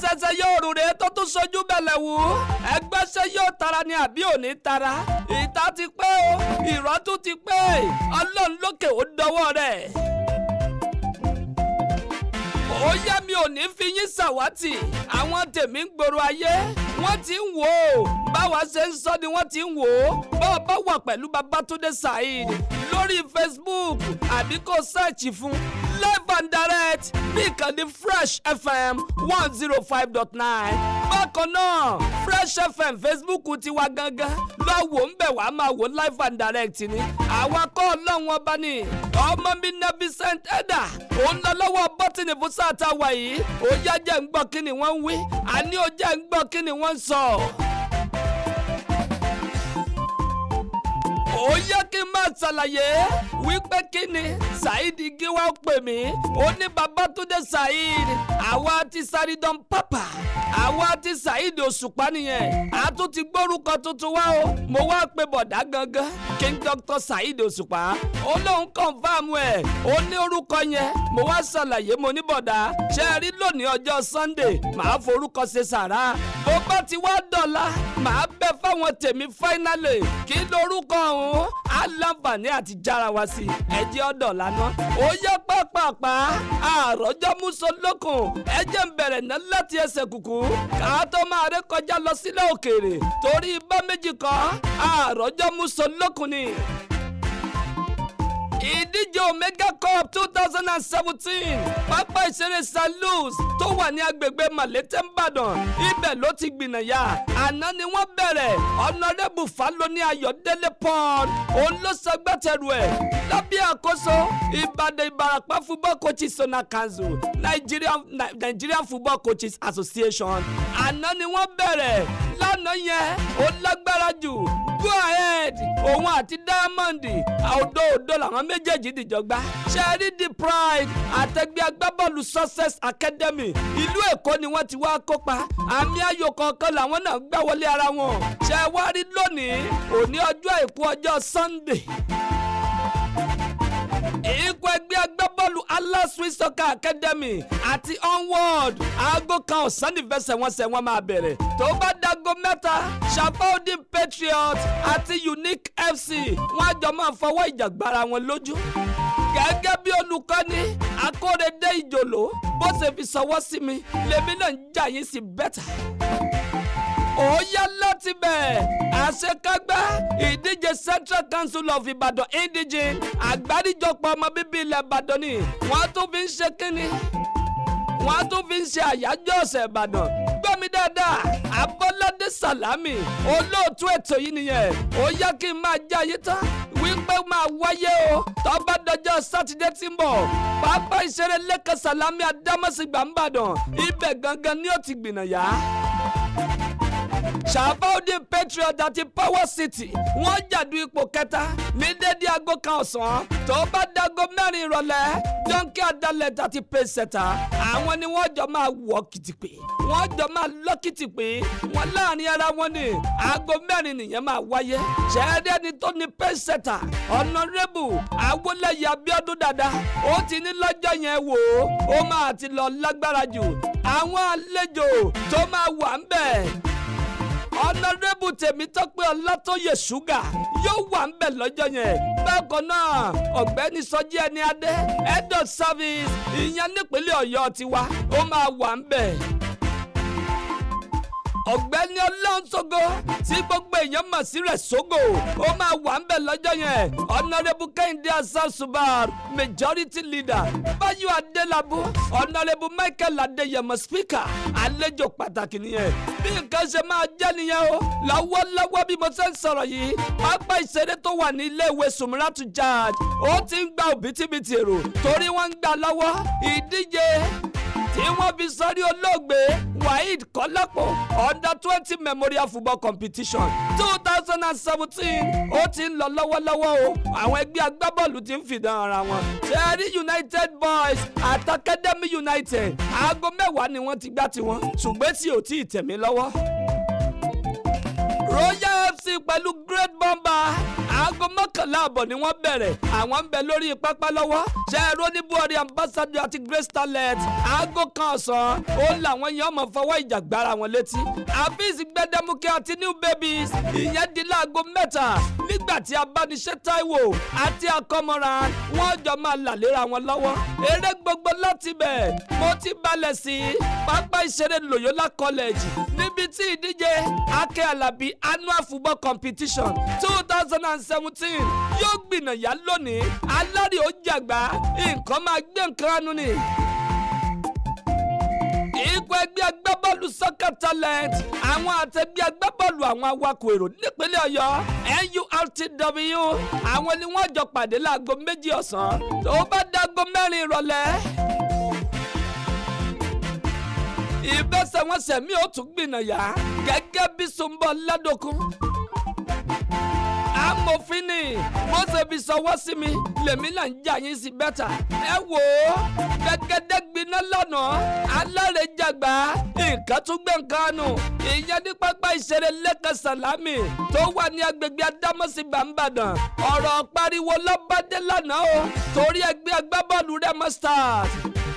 ṣẹ̀ṣẹ̀ yóò rùn rèé tó tún sojú bẹ̀lẹ̀ wù ú ẹgbẹ́ ṣe yóò tara ni àbí òní tara ìta ti pé o ìrọ́tún ti pé ọlọ́run lókè ó dọwọ́ rẹ̀ ó yẹ mi ò ní fi yín ṣàwátì àwọn tèmi ń gbòòrò ayé wọ́n ti ń wò ó báwa ṣe ń sọ ni wọ́n ti ń wò ó báwa bá wà pẹ̀lú Babátúndé Saheed lórí Facebook àbí kò sẹ́ẹ̀chì fún live and direct ní ìkànnì Fresh FM one zero five dot nine bákan náà Fresh FM Facebook ti wá gangan lọ wò ń bẹ̀ wá máa wò live and direct ni àwa kọ́ ọlọ́run ọba ni ọmọ mi na Vincent Edda òun lọ lọ́wọ́ bọ́tìnì fún sáà tá a wà yìí ó yá jẹ́ ń gbọ́ kí ni wọ́n ń wí àní ó jẹ́ ń gbọ́ kí ni wọ́n ń sọ. ó yẹ kí n máa ṣàlàyé wípé kí ni Saheed Gíwá pè mí ó ní Babátúndé Saheed àwa ti Saheedon Papa àwa ti Saheed Òṣùpá nìyẹn a tún ti gbórúkọ tuntun wá o mo wá pe bọ̀dá gangan King Dr. Saheed Òṣùpá ó lóun kọ̀ǹfàmù ẹ̀ ó ní orúkọ yẹn mo wá ṣàlàyé mo ní bọ̀dá ṣe é rí lónìí ọjọ́ Sunday màá forúkọ ṣe sàrà bó bá ti wá dọ̀la màá bẹ fáwọn tèmi finally kí lórúkọ ọ̀hún á láǹfààní àti jára wá sí ẹjẹ́ ọ̀dọ̀ lánàá ó yẹ pápápá àròjọ musolókun ẹjẹ́ ń bẹ̀rẹ̀ ná láti ẹsẹ̀ kùkù ká tó máa ré kọjá lọ sílẹ̀ òkèèrè torí bá méjì kan àròjọ musolókun ni ìdíje omega cup two thousand and seventeen pápá ìṣeré st louis tó wà ní agbègbè malete nìbàdàn ibẹ̀ ló ti gbìnàyà àná ni wọ́n bẹ̀rẹ̀ ọ̀nàrẹ́bù faloni ayọ̀délé pọ́n òun ló ṣagbátẹrù ẹ̀ lábẹ́ àkóso ìbàdàn ìbàràpá football coaches zona council nigerian nigerian football coaches association àná ni wọ́n bẹ̀rẹ̀ lánàá yẹn ó lágbára jù go ahead òun àti diamond òdo òdo làwọn méjèèjì dìjọ gbá ṣẹ́rí the pride àtẹgbẹ́ agbábọ́ọ̀lù success academy ìlú èkó ni wọ́n ti wá kópa àmì ayò kọ̀ọ̀kan làwọn náà gbá wọlé ara wọn ṣe wá rí lónìí òní ọjọ́ àìkú ọjọ́ sunday ikọ̀ ẹgbẹ́ agbábọ́ọ̀lù alaswi soccer academy àti onward aago kan ọ̀sán nífẹsẹ̀wọnsẹ̀ wọn máa bẹ̀rẹ̀ tó bá dago mẹ́ta shafaudin patriot àti unique fc wọn àjọ máa fọwọ́ ìjà gbára wọn lójú gẹ́gẹ́ bí olùkọ́ni akóredé ìjòló bó ṣe fi sọwọ́ sí mi lèmi náà ń jà yín sí bẹ́tà ó yá láti bẹ̀ àṣekágbá ìdíje central council of ibadan indigene àgbáríjọpọ̀ ọmọ bíbí ilẹ̀ ìbàdàn ni wọ́n tún fi ń ṣe kínní wọ́n tún fi ń ṣe àyájọ́ ọ̀sẹ̀ ìbàdàn gbọ́mi dáadáa abọ́ládé sàlámì olóòtú ètò yìí nìyẹn ó yá kí n máa jẹ́ ayé tán wípé máa wáyé o tọ́ba dọjọ́ sátidé tí ń bọ̀ pápá ìṣeré lẹ́kàn sàlámì adámọ́sígbà ń bàdàn ibẹ̀ gangan ni ó ti gbìnàyà sàbáwọ́dé patriot àti power city wọ́n jàdú ipò kẹta ní dédé aago kan ọ̀sán tó bá dago mẹ́rin ìrọ̀lẹ́ dọ́ńkì adalẹ̀ àti pèsèta àwọn ni wọ́n jọ máa wọ̀ kìtìpé wọ́n jọ máa lọ́ kìtìpé wọ́n láàrin ara wọn ni aago mẹ́rin nìyẹn máa wáyé ṣẹ́ẹ́dẹ́ ni tó ní pèsèta ọ̀nàrẹ́bù awolẹ̀yẹ abiodun dada ó ti ní lọ́jọ́ yẹn wò ó ó máa ti lọ lágbára jù àwọn àlejò tó máa wà ń bẹ̀ ọ̀nàrẹ́bù tèmítọ́pẹ́ ọlátọ́yè ṣúgà yóò wà ń bẹ̀ lọ́jọ́ yẹn bákan náà ọ̀gbẹ́ni sọjí ẹni adé head of service ìyẹn nípínlẹ̀ ọ̀yọ́ tiwa ó máa wà ń bẹ̀ ọ̀gbẹ́ni ọlọ́nṣogo tí gbogbo èèyàn mọ̀ sí rẹ̀ sógo ó máa wà ń bẹ̀ lọ́jọ́ yẹn ọ̀nàrẹ́bù kẹ́hìndé hasan subar majority leader báyọ̀ adélábù ọ̀nàrẹ́bù michael adéyẹmọ speaker àlejò pàtàkì nìyẹn bí nǹkan ṣe máa jẹ́ nìyẹn o lọ́wọ́lọ́wọ́ bí mo ṣe ń sọ̀rọ̀ yìí pápá ìṣeré tó wà ní iléèwé sùmùràtù jad ó ti ń gba òbítíbitì èrò torí wọ́n ń gbà lọ́wọ́ ìdíje tí wọ́n fi sọ́rí olóògbé waheed kọ́lápọ̀ under twenty memorial football competition two thousand and seventeen ó ti ń lọ lọ́wọ́lọ́wọ́ o àwọn ẹgbẹ́ agbábọ́ọ̀lù ti ń fìdán ara wọn cherry united boys àti academy united aago mẹ́wàá ni wọ́n ti gbá tiwọn ṣùgbọ́n tí ò tí ì tẹ̀mí lọ́wọ́ royal fc pẹ̀lú great bomber aago mọ́kànlá àbọ̀ ni wọ́n bẹ̀rẹ̀ àwọn ń bẹ lórí pápá lọ́wọ́ ṣe ẹ̀rọ oníbúọ̀rí ambassador àti grace talent aago kan ọ̀sán ó làwọn yẹn ọmọ fọwọ́ ìjà gbára wọn létí àfíìsì gbẹdẹmukẹ àti new babies ìyẹn di láago mẹ́ta nígbà tí abániṣẹ́ taiwo àti akọmọra wọn jọ máa là léra wọn lọ́wọ́ eré gbogbo láti bẹ̀ mo ti balẹ̀ sí pápá ìṣeré loyola college níbi tí ìdíje akẹ́ alábí annual football competition two thousand and seventeen yóò gbìnàyà lónìí alárè ó jàgbá nǹkan máa gbé nǹkan ánú ni ikọ̀ ẹgbẹ́ agbábọ́ọ̀lù soccer talent àwọn àtẹgbẹ́ agbábọ́ọ̀lù àwọn awakọ̀ èrò nípínlẹ̀ ọ̀yọ́ nurtw àwọn ni wọ́n jọ pàdé láago méjì ọ̀sán tó bá dáago mẹ́rin ìrọ̀lẹ́ ìbẹ́sẹ̀wọnsẹ̀ mi ò tún gbìnàyà gẹ́gẹ́ bí sunbọ̀ ládòkun amòfin ni mo ṣe fi sọwọ́ sí mi lèmi náà ń jà yín sí bẹ́tà ẹ wò ó gẹ́gẹ́dẹ́ gbiná lọ́nà alárèjàgbá nǹkan tún gbé nǹkan nù ìyẹn ní pápá ìṣeré lẹ́kàn sàlámì tó wà ní agbègbè adámọ́sí gbàǹbàdàn ọ̀rọ̀ pariwo lọ́bàdé lánàá o torí ẹgbẹ́ agbábọ́ọ̀lù Remo Stars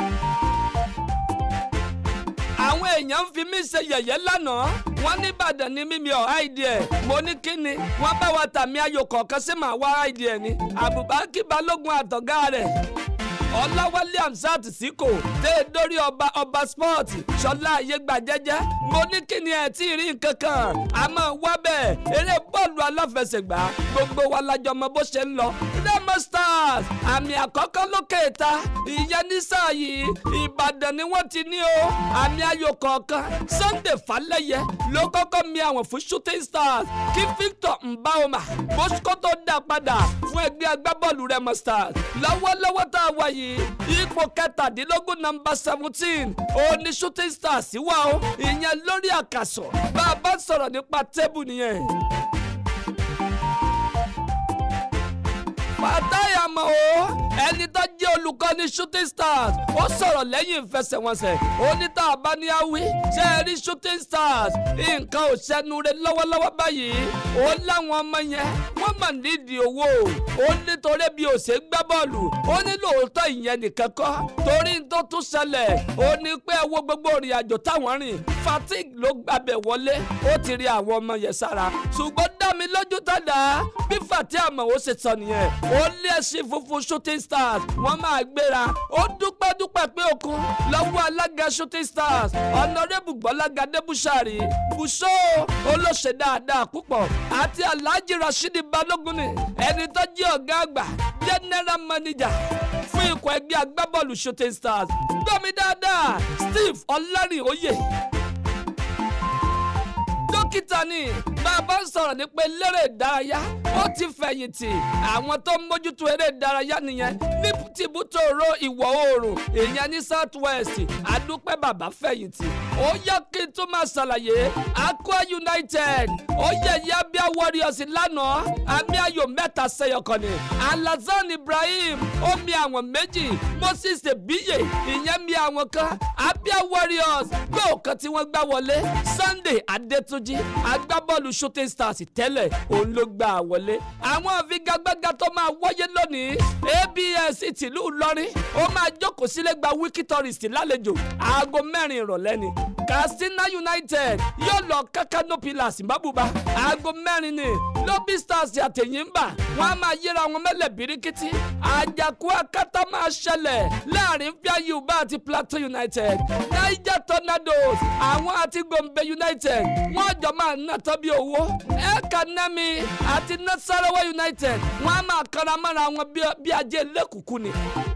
àwọn èèyàn ń fi mí ṣe yẹ̀yẹ́ lánàá wọ́n ní Ìbàdàn ní mímí ọ̀ áìdí ẹ̀ mo ní kí ni wọ́n bá wa tàmí ayò kọ̀ọ̀kan sí màá wá áìdí ẹ̀ ni Abubakar Balógun àtọ̀gá rẹ̀ ọláwálé hamsat síkò tẹ́ ẹ dórí ọba ọba sport ṣọlá ayégbà jẹ́jẹ́ mo ní kí ni ẹ tí ì rí nǹkan kan àmọ́ wá bẹ́ẹ̀ eré bọ́ọ̀lù aláfẹsẹ̀gbá gbogbo wa lájọ mọ bó ṣe ń lọ Remo Stars àmì àkọ́kọ́ lókè ìta ìyẹn ní sáà yìí ìbàdàn ni wọ́n ti ní o àmì ayò kọ̀ọ̀kan Sunday Falẹ́yẹ ló kọ́kọ́ mi àwọn fún Shooting Stars kí Victor Mbahoma bóṣkó tó dá padà fún ẹgbẹ́ agbábọ́ọ̀lù Remo Stars lọ́wọ́lọ́wọ́ tá a wà yìí ipò kẹtàdínlógún nọ́mbà seventeen òní Shooting Stars wà o ìyẹn lórí àkàsọ̀ bá a bá sọ̀rọ̀ nípa tébù nìyẹn. Fatai Amao ẹni tó jẹ́ olùkọ́ni Shooting Stars ó sọ̀rọ̀ lẹ́yìn ìfẹsẹ̀wọnsẹ̀ ó ní tá a bá ní àwí ṣe é rí Shooting Stars nǹkan ò ṣẹnu rẹ̀ lọ́wọ́lọ́wọ́ báyìí ó láwọn ọmọ yẹn wọ́n mà nídìí owó ó nítorí bí ó ṣe gbá bọ́ọ̀lù ó ní lóòótọ́ ìyẹn nìkan kọ́ torí tó tún ṣẹlẹ̀ ó ní pé ẹ wo gbogbo ìrìn àjò táwọn rìn fatigue ló gbàbẹ̀ wọlé ó ti rí àwọn ọmọ yẹn sára ṣùgbọ́n dá mi lójú tàdá bí Fatai Amao ṣe sọ nìyẹn ó lé ẹṣin funfun Shooting Stars wọ́n máa gbéra ó dúpẹ́ dúpẹ́ pé òkun lọ́wọ́ alága Shooting Stars ọ̀nàrẹ́bù gbọ́lága débùsàrì bùsọ olóṣè dáadáa púpọ̀ àti alhaji rasheed balógun ni ẹni tó jẹ́ ọ̀gá àgbà general manager fún ikọ̀ ẹgbẹ́ agbábọ́ọ̀lù Shooting Stars gbọ́ mi dáadáa Steve ọlárìnóyè dókítà ni bàbá ń sọ̀rọ̀ nípa eléré ìdárayá ó ti fẹ̀yìntì àwọn tó ń mójútó eré ìdárayá nìyẹn ní tìbútòrò ìwọ̀ oòrùn èèyàn ní south west àdúpẹ́ bàbá fẹ̀yìntì ó yẹ kí n tún máa ṣàlàyé Aqua United ó yẹ̀yẹ́ Abia Warriors lánàá àmì ayò mẹ́ta sẹ́yọkàn ni Alhassan Ibrahim ó mi àwọn méjì Moses Ebiye ìyẹn mi àwọn kan Abia Warriors gbọ́ọ̀kan tí wọ́n gbá wọlé Sunday Adétúnjì agbábọ́ọ̀lù Shooting Stars tẹ́lẹ̀ òun ló gbà wọlé àwọn àfigagbága tó máa wáyé lónìí ABS tìlú Ìlọrin ó máa jókòó sílé gba wiki tourist lálejò aago mẹ́rin ìrọ̀lẹ́ ni Katsina United yóò lọ Kano Pillars Mbàbùbá aago mẹ́rin ni Lobby Stars àtẹ̀yìnbà wọ́n á máa yíra wọn mẹ́lẹ̀ birikiti àjàkú akátá máa ṣẹlẹ̀ láàrin Fíayùbá àti Plateau United Niger Tornadoes àwọn àti Gombe United wọ́n jọ máa ná tọ́bí owó Ekanemi àti Nasarawa United wọ́n á máa kanra mọ́ra wọn bí ajé lẹ́kùkù ni.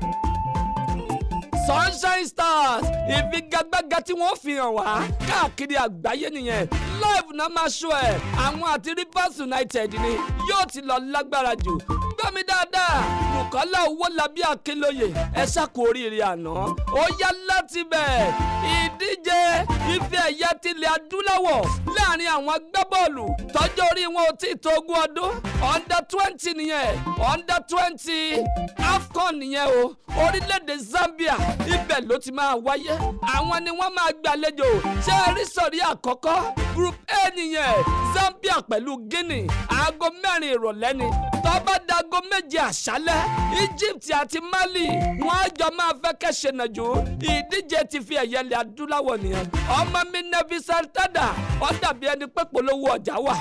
Sunshine Stars ìfigagbága tí wọ́n fi hàn wá káàkiri àgbáyé nìyẹn live náà máa ṣó ẹ̀ àwọn àti Rivers United ni yóò ti lọ lágbára jù gbọ́ mi dáadáa Bùkọ́lá Owólabí Akínlóye ẹ ṣàkó oríire àná ó yá láti bẹ̀ ìdíje ife ẹ̀yẹ tilẹ̀ adúláwọ̀ láàrin àwọn agbábọ́ọ̀lù tọ́jọ́ orí wọn ò tí ì tó ogún ọdún under twenty nìyẹn under twenty AFCON nìyẹn o orílẹ̀-èdè Zambia ibẹ̀ ló ti máa wáyé àwọn ni wọ́n máa gbàlejò ṣé ẹ rí sọ̀rí àkọ́kọ́ group A nìyẹn Zambia pẹ̀lú Guinea aago mẹ́rin ìrọ̀lẹ́ ni tó bá dago méje àṣálẹ́ Egypt àti Mali wọ́n á jọ máa fẹ́ kẹ́sẹ̀ nàjò ìdíje ti fi ẹ̀yẹ ilẹ̀ adúláwọ̀ nìyẹn ọmọ mi Nevi Santada ó dàbí ẹni pé polówó ọjà wà.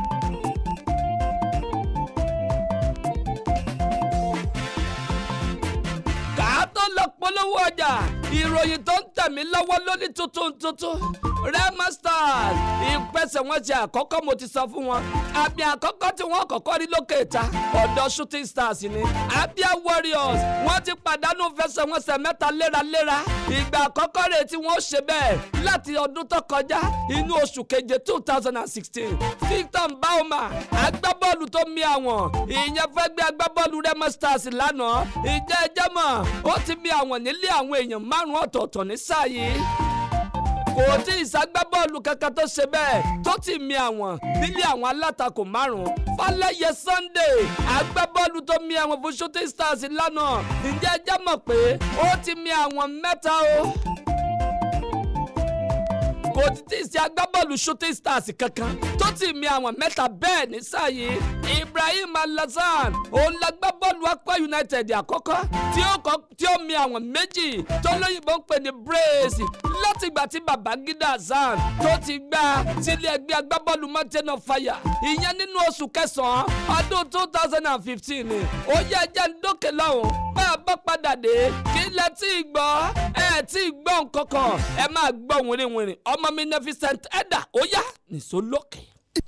kàá tó lọ polówó ọjà ìròyìn tó ń tẹ̀mí lọ́wọ́ lórí tuntun tuntun Rema Stars ìpẹsẹ̀wọnsẹ̀ àkọ́kọ́ mo ti sọ fún wọn àmì àkọ́kọ́ tí wọ́n kọ́kọ́ rí lókè ìta ọ̀dọ̀ Shooting Stars ni Abia Warriors wọ́n ti pàdánù fẹsẹ̀wọnsẹ̀ mẹ́ta léraléra ìgbà àkọ́kọ́ rẹ̀ tí wọ́n ṣe bẹ́ẹ̀ láti ọdún tó kọjá inú oṣù keje two thousand and sixteen Victor Bauma agbábọ́ọ̀lù tó mi àwọn ìyẹn fẹ́ gbé agbábọ́ọ̀lù Rema Stars lánàá ìjẹ́ ẹjẹ́ mọ̀ ó ti mi àwọn nílé àwọn èèyàn márùn-ún ọ̀tọ̀ọ̀tọ̀ ní sáà yìí kò tí ì ságbábọ́ọ̀lù kankan tó ṣe bẹ́ẹ̀ tó ti mi àwọn nílé àwọn alátakò márùn-ún Fálẹ́yẹ Sunday agbábọ́ọ̀lù tó mi àwọn fún Shooting Stars lánàá ǹjẹ́ ẹjẹ́ mọ̀ pé ó ti mi àwọn mẹ́ta o kò tí ì sí agbábọ́ọ̀lù Shooting Stars kankan tó ti mi àwọn mẹ́ta bẹ́ẹ̀ ní sáà yìí Ibrahim Alhassan òun lágbábọ́ọ̀lù Akwa United àkọ́kọ́ tí ó kọ́ tí ó mi àwọn méjì tó lóyìnbó ń pè ní brace látìgbà tí Babangida Hassan tó ti gbá sílé ẹgbẹ́ agbábọ́ọ̀lù Mountain of Fire ìyẹn nínú oṣù kẹsàn-án ọdún two thousand and fifteen ni ó yẹ ẹjẹ́ ń dókè lọ́hùn bá a bá padà dé kí lẹ tí ì gbọ́ ẹ tí ì gbọ́ nǹkan kan ẹ máa gbọ́ wìrìwìrì ọmọ mi Neficent Edda ó yá nìṣó lókè.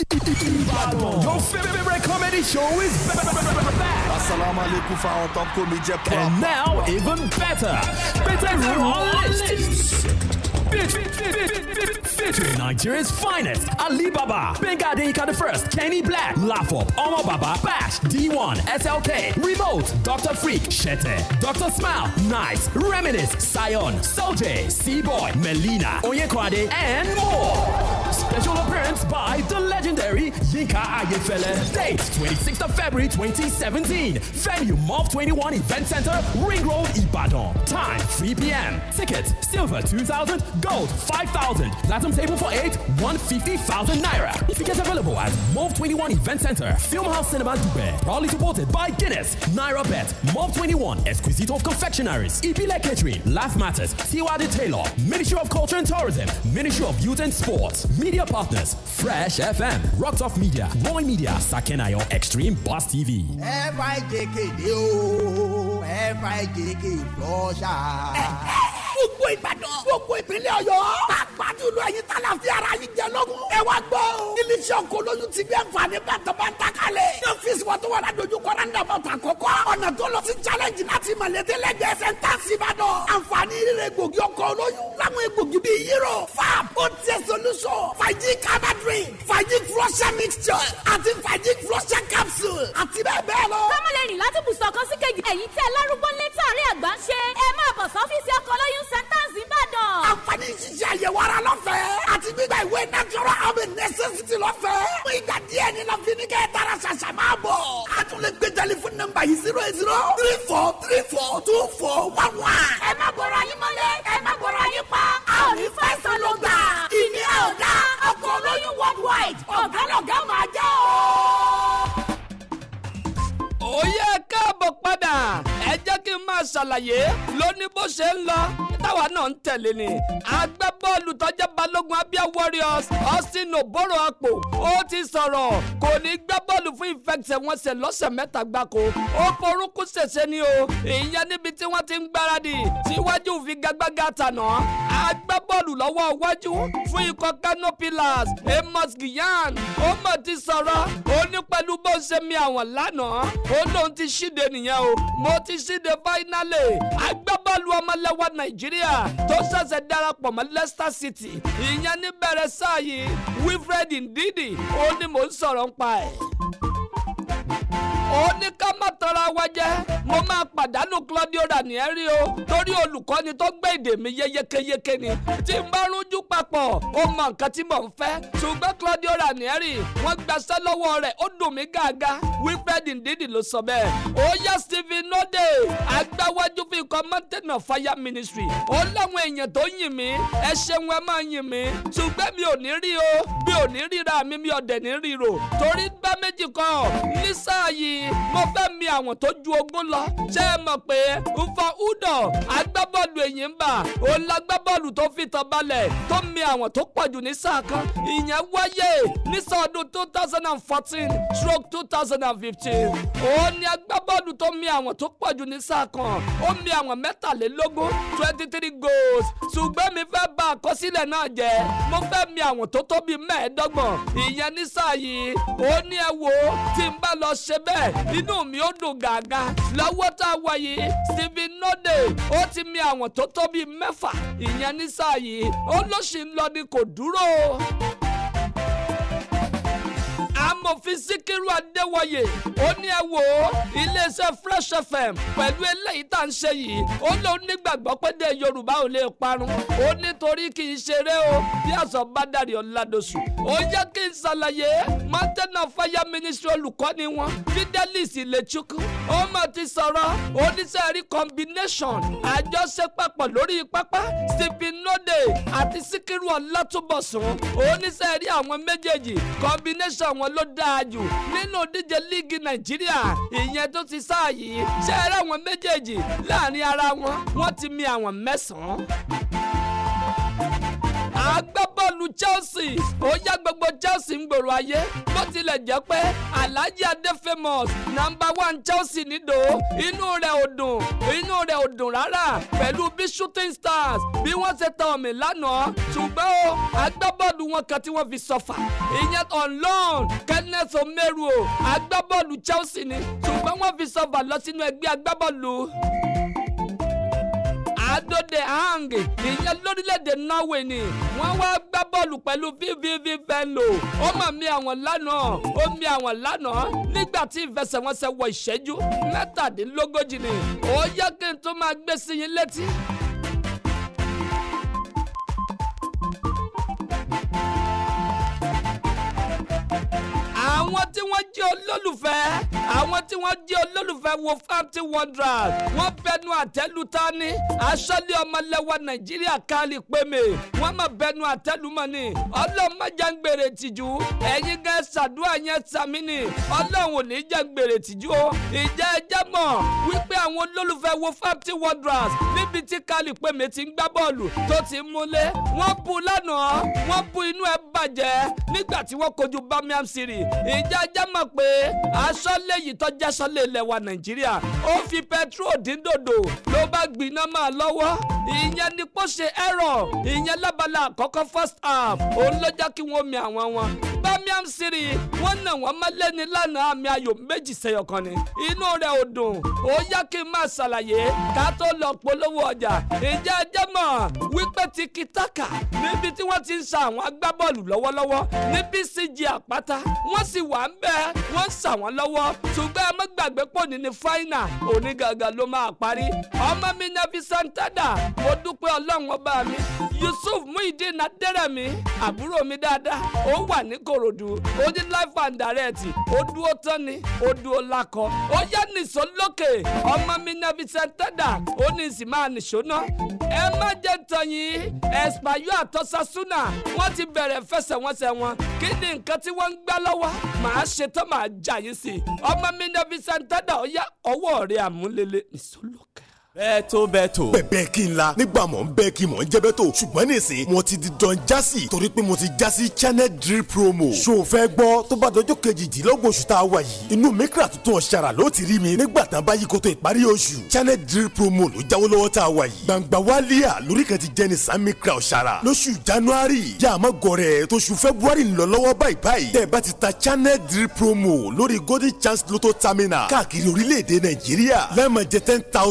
Your favorite comedy show is back. Assalamu alaikum fáwọn tó ń kó mi jẹ pop. And now, even better. Better Royalists. Featuring Nigeria's finest Alibaba, Benga Adeyika the First, Kenny Black, Laugh Up, Omo Baba, Bash, D1, SLK, Remote, Dr. Freak, Shete, Dr. Smile, Nice, Reminisce, Sion, Soje, C-Boy, Melina, Onyekwade, and more. Special appearance by the legendary Yinka Ayefele. Date 26th of February 2017. Venue Mob 21 Event Center, Ring Road, Ibadan. Time 3 p.m. Tickets silver 2000, gold 5000. Platinum table for 8, 150,000 naira. Tickets available at Mob 21 Event Center, Film House Cinema Dubai. Proudly supported by Guinness, Naira Bet, Mob 21, Exquisito of Confectionaries, Ibile Catering, Laugh Matters, Tiwadi Taylor, Ministry of Culture and Tourism, Ministry of Youth and Sports. Media partners, Fresh FM, Rocks Off Media, Roy Media, Sakenayo, Extreme Boss TV. FIJK dé o FIJK flusher. gbogbo ìbàdàn gbogbo ìpínlẹ̀ ọ̀yọ́ pàápàá jùlọ ẹ̀yin tá la fi ara yín jẹ lọ́gùn. ẹ wá gbọ́ o iléeṣẹ́ ọkọ̀ olóyún ti gbé àǹfààní bàtàbàtà kalẹ̀. ní ọ́fíìsì wọn tó wà ládójú kọ́ra ń dàbọ̀ tà kọ́kọ́. ọ̀nà tó lọ sí challenge láti mọ̀lẹ́tẹ̀ lẹ́gbẹ̀ẹ́ sẹ́ńtàsì ìbàdàn. àǹfààní rírẹ̀ gbòógì ọkọ̀ olóyún. láwọn egbògi bíi hero fab otie solution fàájì kaba drink fàájì flusher mixture àti fàájì flusher capsule àti bẹ́ẹ̀ bẹ́ẹ̀ lọ. kọ́mọlẹ́rìn láti bùsọ̀ kan sí kejì èyí tẹ́ lárúgbó létí àárẹ̀ àgbà ń ṣe ẹ máa bọ̀ sọ́fíìsì ọkọ̀ lóyún centers ìbàdàn. àǹfààní ṣíṣe àyẹ̀wò ara lọ́fẹ̀ẹ́ àti gbígba ìwé natural health necessity lọ́fẹ̀ẹ́. fún ìgbà díẹ̀ ní la fi ní kẹ́ ẹ tara ṣàṣà máa bọ̀. a tún lè gbé tẹlifóònù nọ́mbà yìí zero eight zero three four three four two four one one. ẹ má bọ̀rọ̀ ayé mọ́lẹ̀ ẹ má bọ̀rọ̀ ayé pa a ò ní fẹsẹ̀ ló gbà. ìní ẹ̀ ò dá ọkọ̀ olóyún worldwide ọ̀gá lọ̀gá máa jẹ́ o. ó yẹ káàbọ̀ padà ẹ jẹ́ kí n máa ṣàlàyé lóní bó ṣe ń lọ táwa náà ń tẹ̀lé ni agbábọ́ọ̀lù tọ́jà balógun Abia Warriors Austin Oboro Akpo ó ti sọ̀rọ̀ kò ní gbá bọ́ọ̀lù fún ìfẹsẹ̀wọnsẹ̀ lọ́sẹ̀ mẹ́ta gbáko ó forúkú ṣèṣe ni o ìyẹn níbi tí wọ́n ti ń gbáradì síwájú ìfigagbága tànà agbábọ́ọ̀lù lọ́wọ́ iwájú fún ikọ̀ Kano Pillars Amos Gyan ó mọ̀ ti sọ̀rọ̀ ó ní pẹ̀lú bó ṣe mi àwọn lánàá ó lóun ti ṣíde nìyẹn o mo ti ṣíde fáínálì agbábọ́ọ̀lù ọmọlẹ́wà Nàìjíríà tó ṣẹ̀ṣẹ̀ darapọ̀ mọ́ Leicester City ìyẹn níbẹ̀rẹ̀ sáà yìí Wilfred Ndidi ó ní mò ń sọ̀rọ̀ ń pa ẹ̀ ó ní ká má tọrọ wa jẹ mo máa pàdánù Claudio Ranieri o torí olùkọ́ni tó gbé èdè mi yékéyéké ni tí n bá rújú papọ̀ ó mọ nǹkan tí mò ń fẹ́ ṣùgbọ́n Claudio Ranieri wọ́n gbaṣẹ́ lọ́wọ́ rẹ̀ ó dùn mí gàgà Wilfred Ndidi ló sọ bẹ́ẹ̀ ó yá Stephen Node agbáwájú fi ikọ̀ Mountain of Fire Ministry ó láwọn èèyàn tó yìn mí ẹ ṣeun ẹ máa yìn mí ṣùgbọ́n mi ò ní rí o mi ò ní ríra mi mi ò dẹ̀ ní ríro torí gbá méjì kan ní sáà yìí mo fẹ́ mi àwọn tó ju ogún lọ ṣé ẹ mọ̀ pé nfa udo agbábọ́ọ̀lù èyí ń bà òun lágbábọ́ọ̀lù tó fi tàn balẹ̀ tó mi àwọn tó pọ̀jù ní sáà kan ìyẹn wáyé ní sọ́ọ̀dún two thousand and fourteen stroke two thousand and fifteen òun ni agbábọ́ọ̀lù tó mi àwọn tó pọ̀jù ní sáà kan ó mi àwọn mẹ́tàlélógún twenty three goals ṣùgbọ́n mi fẹ́ bà àkọsílẹ̀ náà jẹ́ mo fẹ́ mi àwọn tó tó bíi mẹ́ẹ̀ẹ́dọ́gbọ̀n ìyẹn ní sáà yìí òun ni ẹ wò ó tí n bá lọ ṣe bẹ́ẹ̀ inú mi ó dùn gàgà lọ́wọ́ tá a wà yìí Stephen Node ó ti mi àwọn tó tó bíi mẹ́fà ìyẹn ní sáà yìí ó ló sì ń lọ ní kò dúró amòfin síkírù adéwọyè ó ní ẹ wò ó iléeṣẹ́ fresh fm pẹ̀lú eléyìí tá à ń ṣe yìí ó lóun nígbàgbọ́ pé dé yorùbá ò lè parun ó nítorí kì í ṣeré o bí àṣọ bá dàrí ọ̀làdọ̀sù ó yẹ kí n ṣàlàyé mountain of fire ministry olùkọ́ni wọn fidelis ilechukwu ó mà ti sọ̀rọ̀ oníṣẹ́rí combination àjọṣepapọ̀ lórí pápá stephen node àti síkírù ọ̀làtúbọ̀sùn oníṣẹ́rí àwọn méjèèjì combination wọn ló dáa jù nínú díje líìgì nàìjíríà ìyẹn tó ti sáà yìí ṣe é ráwọn méjèèjì láàrin ara wọn wọ́n ti mi àwọn mẹ́sàn-án agbábọ́ọ̀lù Chelsea ó yá gbogbo Chelsea ń gbòòrò ayé bó tilẹ̀ jẹ́ pé Alhaji Ade famous nàmbà one Chelsea nídò inú rẹ̀ ò dùn inú rẹ̀ ò dùn rárá pẹ̀lú bí shooting stars bí wọ́n ṣe tàn mí lánàá ṣùgbọ́n ó agbábọ́ọ̀lù wọn kan tí wọ́n fi sọfà ìyẹn on loan Kenneth Omeru o agbábọ́ọ̀lù Chelsea ni ṣùgbọ́n wọ́n fi sọfà lọ sínú ẹgbẹ́ agbábọ́ọ̀lù adode hang ìyẹn lórílẹ̀‐èdè norway ni wọ́n wá gbá bọ́ọ̀lù pẹ̀lú vvv venlo ó mà mí àwọn lánàá ó mí àwọn lánàá nígbà tí ìfẹsẹ̀wọnsẹ̀ wọ ìṣẹ́jú mẹ́tàdínlógójì ni ó yẹ kí n tó máa gbé sí yín létí. àwọn tí wọ́n jẹ́ olólùfẹ́ àwọn tí wọ́n jẹ́ olólùfẹ́ wo Wolverhampton Wanderers wọ́n bẹnu àtẹ́lu tání aṣọ́lé ọmọlẹ́wà Nàìjíríà kálí pémè wọ́n mọ̀ bẹnu àtẹ́lu mọ́ ni ọlọ́mọdé ń gbèrè tìjú ẹ̀yin gan ṣàdúrà yẹn sàmì ni ọlọ́run ò ní jẹ́ ń gbèrè tìjú o ìjẹ́ ẹjẹ́ mọ̀ wípé àwọn olólùfẹ́ wo Wolverhampton Wanderers níbi tí kálí pémè ti ń gbá bọ́ọ̀lù tó ti ń múlé wọ́n bu lánàá wọ́n bu inú ẹ̀ bàjẹ́ nígbà tí wọ́n kojú Birmingham City ìjà jẹ́ mọ̀ pé aṣọ́lé yìí tó jẹ́ aṣọ́lé ilẹ̀ wa nàìjíríà ó fi petrol dín dòdò ló bá gbiná máa lọ́wọ́ ìyẹn ni kó ṣe ẹ̀rọ ìyẹn lábala àkọ́kọ́ first half òun ló jẹ́ kí wọ́n mi àwọn wọn Birmingham City wọ́n nà wọ́n mọ́lẹ́ ní lánàá àmì ayò méjì sẹ́yọ̀ kan ni inú rẹ̀ ò dùn ó yá kí n máa ṣàlàyé ká tó lọ polówó ọjà ìjà jẹ́ mọ̀ wípé tiki-taka níbi tí wọ́n ti ń sa àwọn agbábọ́ọ̀lù lọ́wọ́lọ́wọ́ ní BCG àpáta wọ́n sì wà ń bẹ́ẹ̀ wọ́n ń sà wọ́n lọ́wọ́ ṣùgbọ́n ẹ má gbàgbé pò ní ní fáínà òní gangan ló máa parí ọmọ mi Nevi Santada mo dúpẹ́ ọlọ́run ọba mi Yusuf Muhyiddin Adérẹ̀mí àbúrò mi dáadáa ó wà ní Kòròdú ó ní life and direct ó dúró tán ni ó dúró lakọ ó yá nìṣó lókè ọmọ mi Nevi Santada ó ní ìsìn máa nìṣó náà ẹ má jẹ́ tọ̀yìn Espanyol àtọ́sásúnà wọ́n ti bẹ̀rẹ̀ fẹsẹ̀wọnsẹ̀ wọn kí ni nǹkan tí wọ́n ń gbá lọ́wọ́ màá ṣe tán màá jà yín sí i ọmọ mi Nevi Santada ó yá ọwọ́ rẹ̀ àmúlélẹ̀ nìṣó lókè bẹ́ẹ̀ tó bẹ́ẹ̀ tó. bẹ̀bẹ̀ kí n la nígbà mọ̀ ń bẹ́ẹ̀ kí mọ̀ ń jẹ́ bẹ́ẹ̀ tó ṣùgbọ́n nísìn mo ti di dán jásì torí pé mo ti jásì channel drill promo ṣó o fẹ́ gbọ́ tó bá dọjọ́ kejìdínlógún oṣù tá a wà yìí inú mikra tuntun ọ̀ṣàrà ló ti rí mi nígbà tán bá yí koto ìparí oṣù channel drill promo ló jáwó lọ́wọ́ tá a wà yìí gbangba wálíà lórí kan ti jẹ́ ní san mikra ọ̀ṣàrà lóṣù january yà á má gọrẹ tóṣù february ń lọ lọ́wọ́ báyìí báyìí tẹ́ ẹ bá ti ta channel drill promo lórí golden chance lotto terminal káàkiri orílẹ̀-èdè nàìjíríà lẹ́ẹ̀mọ̀ jẹ́ ten thousand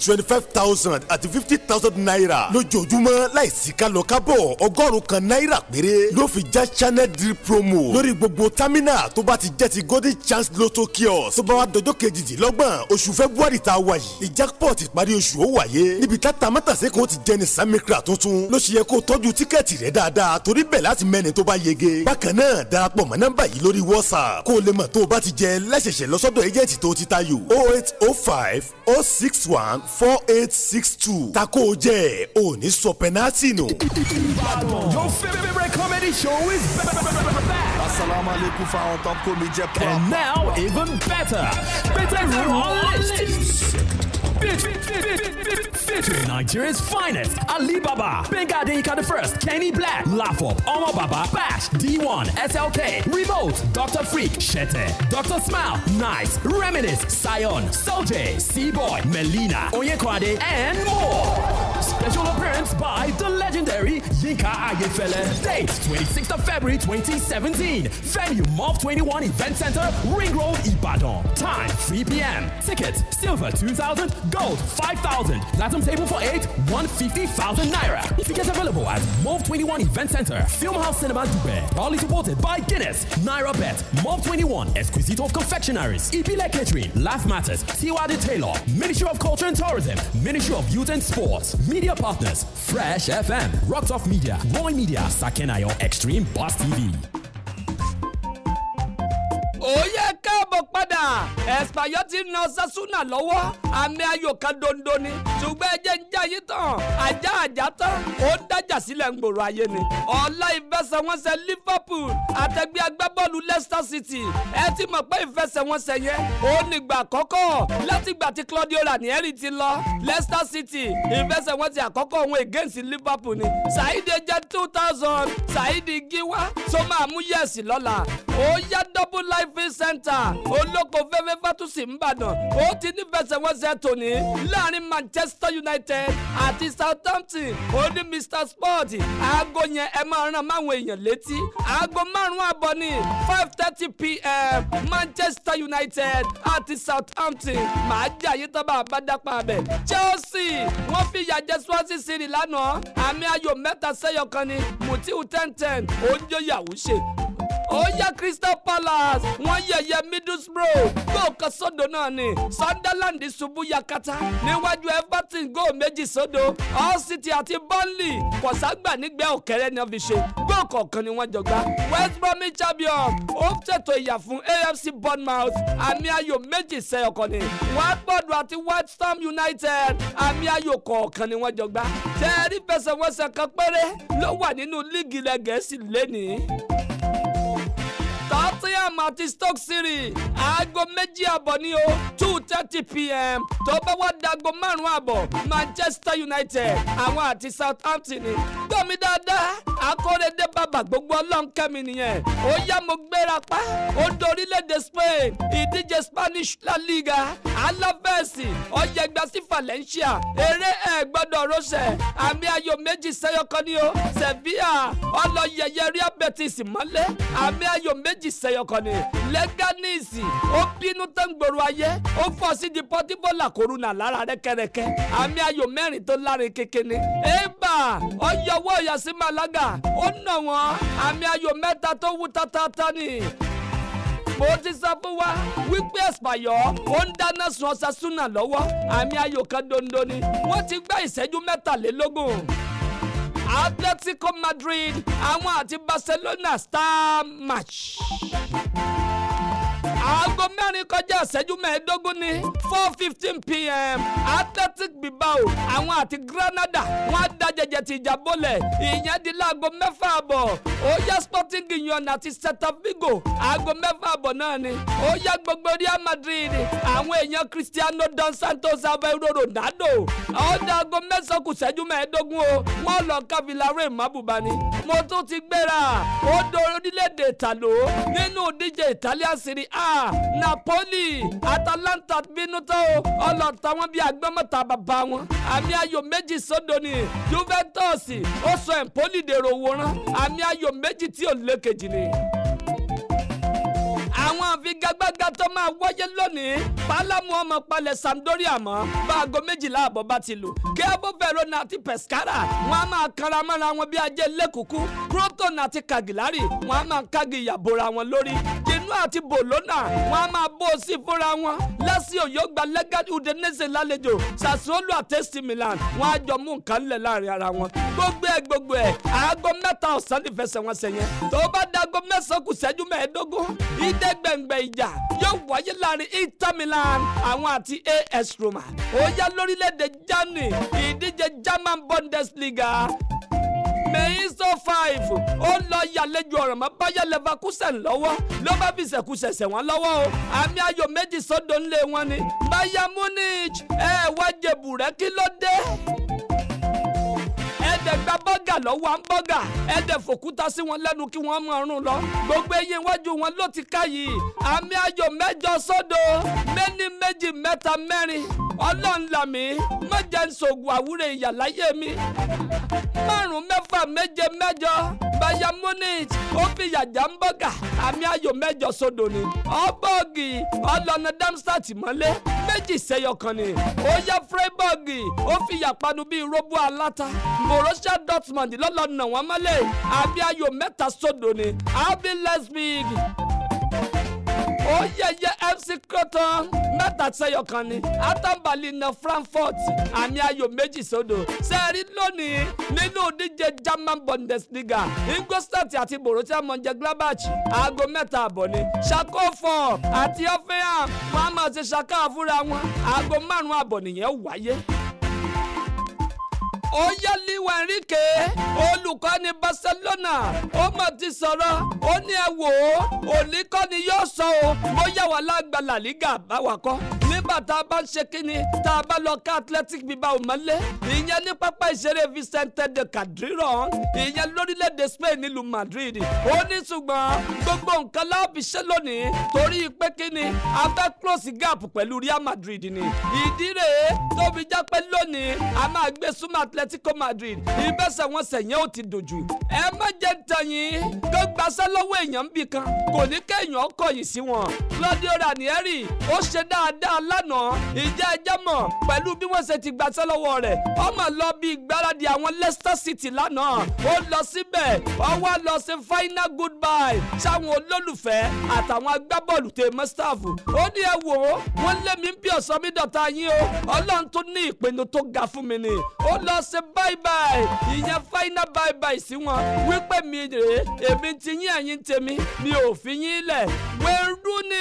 twenty five thousand àti fifty thousand naira lójoojúmọ́ láìsí kálọ kábọ̀ ọgọ́rùn kan náírà péré ló fi já channel drip promo lórí gbogbo támínà tó bá ti jẹ́ ti golden chance lotto kiosk tó bá wá dọjọ́ kejìdínlọ́gbọ̀n oṣù february tá a wà yìí ìjápọ̀ ìparí oṣù ó wáyé níbi tá tamátàsé kan ti jẹ́ ní samikra tuntun ló ṣe yẹ kó tọ́jú tíkẹ́ẹ̀tì rẹ dáadáa torí bẹ̀ láti mẹ́ni tó bá yege bákan náà darapọ̀ mọ́ nọ́mbà yìí lórí whatsapp kó o lè mọ̀ tó o bá ti jẹ lẹ́sẹ̀sẹ̀ lọ́sọ́dọ̀ ẹjẹ̀tì tó ti tayò oh eight oh five oh six one four eight six two tako o jẹ́ òní sọ pẹ́nátì nù. Your favorite comedy show is back. Assalamu alaikum fáwọn tó ń kó mi jẹ pop. And now, even better. Better room on list. Fit- fit- fit- fit- fit- Featuring Nigeria's finest Alibaba, Benga Adeyinka the First, Kenny Black, Lafop, Omo Baba, Bash, D1, SLK, Remote, Dr. Freak, Shete, Dr. Smile, Nice, Reminisce, Sion, Soje, C-Boy, Melina, Onyekwade, and more. Special appearance by the legendary Yinka Ayefele. Date 26th of February 2017. Venue Mob 21 Event Center, Ring Road, Ibadan. Time 3 p.m. Tickets Silver 2000, Gold 5000. Platinum table for 8, 150,000 Naira. Tickets available at Mob 21 Event Center, Film House Cinema Dubai. Proudly supported by Guinness, Naira Bet, Mob 21, Exquisite of Confectionaries, Ibile Catering, Laugh Matters, Tiwadi Taylor, Ministry of Culture and Tourism, Ministry of Youth and Sports, Media Partners, Fresh FM, Rocks Off Media, Roy Media, Sakenayo, Extreme Boss TV. òye káàbọ̀ padà ẹ̀sìpàyọ́ ti na sásúnà lọ́wọ́ àmì ayò kan dondo ni ṣùgbọ́n ẹjẹ́ ń já yín tán ajá ajá tán ó ń dájà sílẹ̀ ń gbòòrò ayé ni ọ̀la ìfẹsẹ̀wọnsẹ̀ Liverpool àtẹgbẹ́ agbábọ́ọ̀lù Leicester City ẹ ti mọ̀ pé ìfẹsẹ̀wọnsẹ̀ yẹn ó nígbà àkọ́kọ́ látìgbà tí Claudio Ranieri ti lọ Leicester City ìfẹsẹ̀wọnsẹ̀ àkọ́kọ́ òun against Liverpool ni Saidi jẹ́ two thousand Saidi Giwa tó máa mú yẹ̀sì lọ́la ó yá double life center olóko fẹ́fẹ́ fatusi nìbàdàn ó ti ní fẹsẹ̀wọnsẹ̀ tòní láàrin Manchester United àti Southampton ó ní Mr Sport aago yẹn ẹ máa ràn máwọn èèyàn létí aago márùn àbọ̀ ní five thirty pm Manchester United àti Southampton màá jà yí tọ́ bá a bá dápá abẹ Chelsea wọ́n fi ìyà jẹ Swansea City lánàá àmì ayò mẹ́ta sẹ́yọ kan ní Mutiu ten ten ó ń jó yàwó ṣe ó yá Crystal Palace wọ́n yẹ̀yẹ́ Middlesbrough góò kan sódò náà ni Sunderland ṣubú yakata níwájú Everton góò méjì sódò Hull City àti Burnley kọ̀ságbà nígbẹ́ òkèrè ni wọ́n fi ṣe góò kọ̀ọ̀kan ni wọ́n jọ gbá West Bromwich Albion ó ṣètò ìyà fún AFC Bournemouth àmì ayò méjì sẹ́yọ̀kan ni Watford àti West Ham United àmì ayò kọ̀ọ̀kan ni wọ́n jọ gbá tẹ́ẹ̀rí fẹsẹ̀wọnsẹ̀ kan péré ló wà nínú líìgì ilẹ̀ Gẹ̀ẹ́sì lénìí. Tottenham àti Stoke City aago méjì àbọ̀ ní o two thirty pm tó bá wá dago márùn-ún àbọ̀ Manchester United àwọn àti Southampton ni gbọ́mi dáadáa akóredé bàbà gbogbo ọlọ́nkẹ́mi nìyẹn ó yá mo gbéra pa ó dorílẹ̀-èdè Spain ìdíje Spanish La Liga Alaves ọ̀yẹ̀gbà sí Valencia eré ẹ̀ gbọ́dọ̀ rọ́ṣẹ̀ àmì ayò méjì sẹ́yọkan ní o Sevilla ọlọ́yẹyẹ Real Betis mọ́lẹ̀ àmì ayò méjì sẹ́yọkan ní Leganes ó bínú tán gbòòrò ayé ó fọ́ sí di Portivo La Coruna lára rẹ́kẹ́rẹ́kẹ́ àmì ayò mẹ́rin tó lárin kékeré eba ọyọwọ́ ìyàsí Malaga ó nà wọ́n àmì ayò mẹ́ta tó wú tátátá ni mo ti sọ fún wa wípé ẹ̀sìpàyọ́ ó ń dáná sun Osasuna lọ́wọ́ àmì ayò kan dondo ni wọ́n ti gbá ìṣẹ́jú mẹ́tàlélógún. Atletico Madrid àwọn àti Barcelona star match aago mẹ́rin kọjá ìṣẹ́jú mẹ́ẹ̀ẹ́dógún ní four fifteen pm Athletic Bilbao àwọn àti Granada wọ́n á da jẹjẹ ti ìjà bọ́lẹ̀ ìyẹn di láago mẹ́fà àbọ̀ ó yá Sporting Gijón àti Celta Vigo aago mẹ́fà àbọ̀ náà ni ó yá gbogbo Real Madrid àwọn èèyàn Cristiano dos Santos Aveiro Ronaldo ọ̀dà aago mẹ́sàn-án kù ìṣẹ́jú mẹ́ẹ̀ẹ́dógún o wọ́n lọ ká Villarreal mábùbá ni mo tún ti gbéra ó do orílẹ̀-èdè ìtàló nínú ìdíje Italian Serie A Napoli Atalanta bínú tó ọlọ́ta wọn bíi agbọ́mọ̀ta bàbá wọn àmì ayò méjì sódò ni Juventus ó sọ Empoli dèrò wòran àmì ayò méjì tí ò lékejì ni àwọn àwọn àfigagbága tó máa wáyé lónìí pálámù ọmọ palẹ̀ Sampdoria mọ́ bá aago méjìlá àbọ̀ bá ti lù Cabo Verona àti Pescara wọn a máa kanra mọ́ra wọn bí ajé lẹ́kùkú Croton àti Cagliari wọn a máa kági ìyàbòra wọn lórí Genoa àti Bologna wọn a máa bó o sí fúnra wọn Lazio yóò gba Legato Udinese lálejò Sassuolo àti AC Milan wọn á jọ mú nǹkan lẹ̀ láàrin ara wọn gbogbo ẹ̀ gbogbo ẹ̀ aago mẹ́ta ọ̀sán ní fẹsẹ̀wọnsẹ̀ yẹn tó bá dago mẹ́sàn-án kù ṣẹ́jú mẹ́ẹ̀ẹ́dógún ìdẹ́gbẹ̀ngbẹ̀ ìjà yóò wáyé láàrin Inter Milan àwọn àti AS Roma ó yá lórílẹ̀‐èdè Germany ìdíje German Bundesliga mẹ́yìísọ five ó lọ yàlejò ọ̀rọ̀ mọ́ Bayer Leverkusen lọ́wọ́ ló bá fi ṣẹ̀kúṣẹ̀ṣẹ̀ wọn lọ́wọ́ o àmì ayò méjì sódò ńlẹ̀ wọn ni Bayern Munich ẹ̀ wá jẹ̀bù rẹ̀ kí ló dé ẹ̀ẹ́dẹ̀ gba bọ́gà lọ́wọ́ àǹbọ́gà ẹ̀ẹ́dẹ̀ fòkúta sí wọn lẹ́nu kí wọ́n mọ̀ ọ̀run lọ gbogbo eyín iwájú wọn ló ti ká yìí àmì ayò mẹ́jọ sódò méní méjì mẹ́ta mẹ́rin ọlọ́ọ̀nlàmí mọ̀jẹ̀ ń sògùn àwúrẹ̀ ìyà láyé mi márùn mẹ́fà méje mẹ́jọ Bayern Munich ó fi yàjà ń bọ́gà àmì ayò mẹ́jọ sódò ni ọ́bọ̀gì ọlọ́nà Darmstadt mọ́lé méjì sẹ́yọ kan ni ó yẹ Freiburg ó fi yàpanu bíi róbó aláta Borussia Dortmund lọ́lọ́nà wọn mọ́lẹ̀ àmì ayò mẹ́ta sódò ni RB Leipzig ó yẹyẹ FC Croton mẹ́ta sẹ́yọ kan ni atambali na Frankfurt àmì ayò méjì sódò sẹ́ẹ̀rí lónìí nínú ìdíje German Bundesliga Ingolstadt àti Borussia Mönchengladbach aago mẹ́ta àbọ̀ ni Schalke four àti Hoffenheim wọn a máa ṣe ṣàkà fúnra wọn aago márùn-ún àbọ̀ nìyẹn wáyé ó yá Luis Enrique olùkọ́ni Barcelona ó mọ̀ ti sọ̀rọ̀ ó ní ẹ wò ó òní kọ́ ni yóò sọ o bóyá wà lágbà La Liga báwa kọ́ nígbà tá a bá ń ṣe kínni tá a bá lọ ká Athletic Bilbao mọ́lé ìyẹn ní pápá ìṣeré Vicente de Calderón ìyẹn lórílẹ̀‐èdè Spain nílùú Madrid ó ní ṣùgbọ́n gbogbo nǹkan láàbì ṣe lónìí torí pé kínni a fẹ́ close gap pẹ̀lú Real Madrid ni ìdí rèé tóbi já pé lónìí a máa gbé súnmọ́ Atletico Madrid ìbẹ́sẹ̀wọnsẹ̀ yẹn ó ti dojú ẹ má jẹ́ tẹ̀yìn kó gbaṣẹ́ lọ́wọ́ èèyàn bì kan kò ní kéèyàn kọ̀yìn sí wọn Claudio Ranieri ó ṣe dáadáa lánàá ìjẹ́ ẹjẹ́ mọ̀ pẹ̀lú bí wọ́n ṣe ti gbaṣẹ́ lọ́wọ́ rẹ̀ ọmọ lọ bí ìgbáradì àwọn Leicester City lánàá ó lọ síbẹ̀ ó wá lọ sí final goodbye sáwọn olólùfẹ́ àtàwọn agbábọ́ọ̀lù tè mọ́ staff ó ní ẹ wò ó wọ́n lé mi bí ọ̀sán mi dọ̀tá yín o Ọlọ́run tó ní ìpinnu tó ga fún mi ni ó lọ sí bye bye ìyẹn final bye bye sí wọn wípé mi rèé èmi ti yín ẹ̀yin tèmi mi ò fi yín lẹ̀ wẹ́rú ni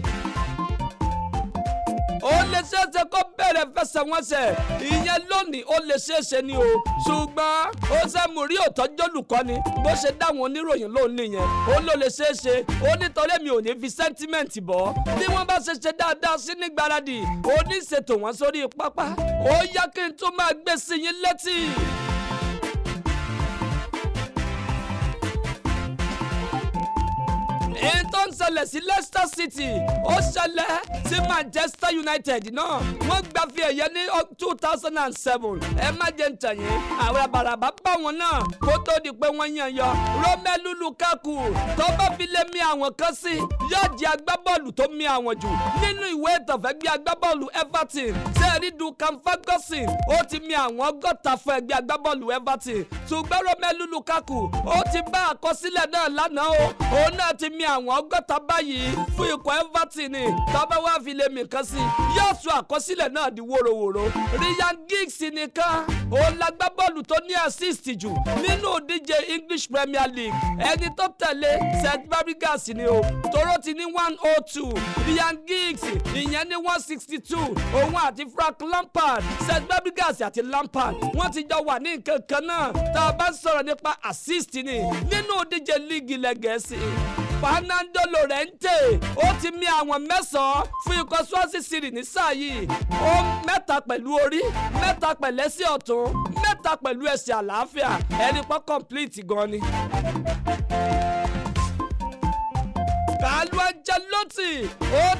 ó lè ṣeéṣe kó bẹ̀rẹ̀ fẹsẹ̀wọnsẹ̀ ìyẹn lónìí ó lè ṣeéṣe ni o ṣùgbọ́n ó ṣe mú rí òtọ́jú olùkọ́ni bó ṣe dáwọn oníròyìn lóun nìyẹn ó ló lè ṣeéṣe ó nítorí mi ò ní fi sẹ́ńtímẹ́ǹtì bọ́ bí wọ́n bá ṣe ṣe dáadáa sí ní gbáradì ó ní ṣètò wọn sórí pápá ó yá kí n tún máa gbé sí yín létí. èyí tó ń ṣẹlẹ̀ sí Leicester City ó ṣẹlẹ̀ sí Manchester United náà wọ́n gba fi ẹ̀yẹ ní two thousand and seven ẹ má jẹ́ ń tẹ̀yìn àwọn àbàràbà bá wọn náà kó tó di pé wọ́n yàn yọ Romelu Lukaku tó bá fi lé mi àwọn kan sí yóò jẹ́ agbábọ́ọ̀lù tó mi àwọn jù nínú ìwé ìtànfẹ́ gbé agbábọ́ọ̀lù Everton sẹ́ẹ̀rí Duncan Ferguson ó ti mi àwọn ọgọ́ta fún ẹgbẹ́ agbábọ́ọ̀lù Everton ṣùgbọ́n Romelu Lukaku ó ti bá àkọsílẹ̀ náà lánàá o òun náà ti mi àwọn ọgọ́ta báyìí fún ikọ̀ Everton ni tọ́ba wá fi lè mì kan sí yóò sọ àkọsílẹ̀ náà di wóróworó Ryan Giggs nìkan òun lágbá bọ́ọ̀lù tó ní assist jù nínú ìdíje English Premier League ẹni tó tẹ̀lé St Fabregas ni o toro ti ní one oh two Ryan Giggs ìyẹn ní one sixty two òun àti Frank Lampard St Fabregas àti Lampard wọ́n ti jọ wà ní nǹkan kan náà tá a bá ń sọ̀rọ̀ nípa assist ni nínú ìdíje líìgì ilẹ̀ Gẹ̀ẹ́sì Fernando Llorente ó ti mì àwọn mẹ́sàn-án fún ikọ̀ Swansea City ní sáà yìí ó mẹ́ta pẹ̀lú orí mẹ́ta pẹ̀lú ẹsẹ̀ ọ̀tún mẹ́ta pẹ̀lú ẹsẹ̀ àlàáfíà ẹni pọ́ complete gan ni. Carlo Ancelotti ó ti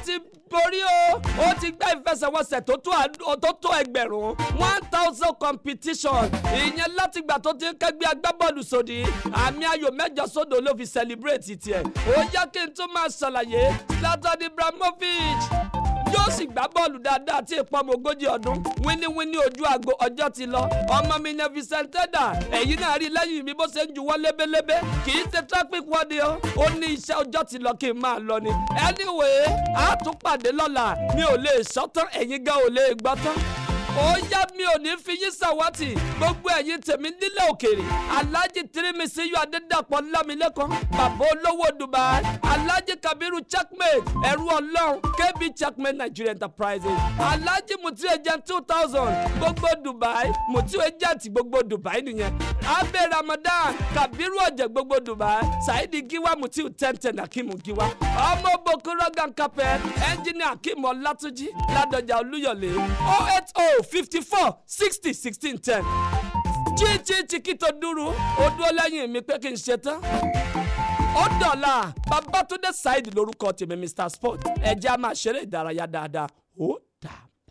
borí o ó ti gbá ìfẹsẹ̀wọnsẹ̀ tó tó àd- tó tó ẹgbẹ̀rún one thousand competition ìyẹn látìgbà tó ti ń kẹ́gbẹ́ agbábọ́ọ̀lù sódì àmì ayò mẹ́jọ sódò ló fi celebrate tiẹ̀ ó yẹ kí n tún máa ṣàlàyé Zlatan Ibrahimovic yóò sì gbá bọ́ọ̀lù dáadáa tí ìpọ́nmọ ogójì ọdún wíníwíní ojú àgbo ọjọ́ ti lọ ọmọ mi ní Vicenteda ẹ̀yin náà rí lẹ́yìn mi bó ṣe ń juwọ́ lébélébé kì í ṣe traffic wọ́ọ̀dì o ó ní iṣẹ́ ọjọ́ ti lọ kí n máa lọ ni anyway a tún pàdé lọ́la mi ò lè sọ́tán ẹ̀yin gan ò lè gbọ́ tán ó yá mi ò ní fi yín sàwátì gbogbo ẹ̀yin tèmi nílẹ̀ òkèèrè alhaji tirimisi yọ adédàpọ̀ lámilẹ́kan bàbá olówó dubai alhaji kabiru checkmate ẹ̀rú ọlọ́run kb checkmate nigeria enterprises alhaji mutu agent two thousand gbogbo dubai mutu agent gbogbo dubai nìyẹn abe ramadan kabiru ọ̀jẹ̀ gbogbo dubai saidi giwa mutu ten ten akimu giwa ọmọ bokoro gankapẹ ẹnjìnìà akimu ọlátúnjì ládọjà olúyọlé oh eight oh fifty four sixty sixteen ten jíjí chiquito dúró ó dúró lẹ́yìn mi pé kí n ṣe tán ó dọ̀la babatunde saheed lórúkọ tèmi mr sport ẹ̀jẹ̀ a máa ṣeré ìdárayá dáadáa ó dà.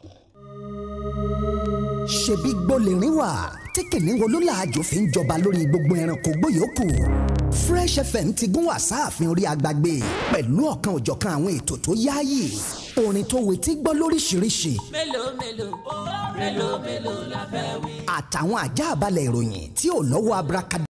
ṣebí gbólérìn wà tí kìnìún wo ló làájò fi ń jọba lórí gbogbo ẹranko gbòyòkù fresh fm ti gún wá sáàfin orí agbágbé pẹ̀lú ọ̀kan òjọ̀kan àwọn ètò tó yáàyè orin tó wetí gbọ́ lóríṣiríṣi mélòó mélòó mélòó mélòó la fẹ́ wí. àtàwọn àjààbalẹ̀ ìròyìn tí ò lọ́wọ́ abrakadabra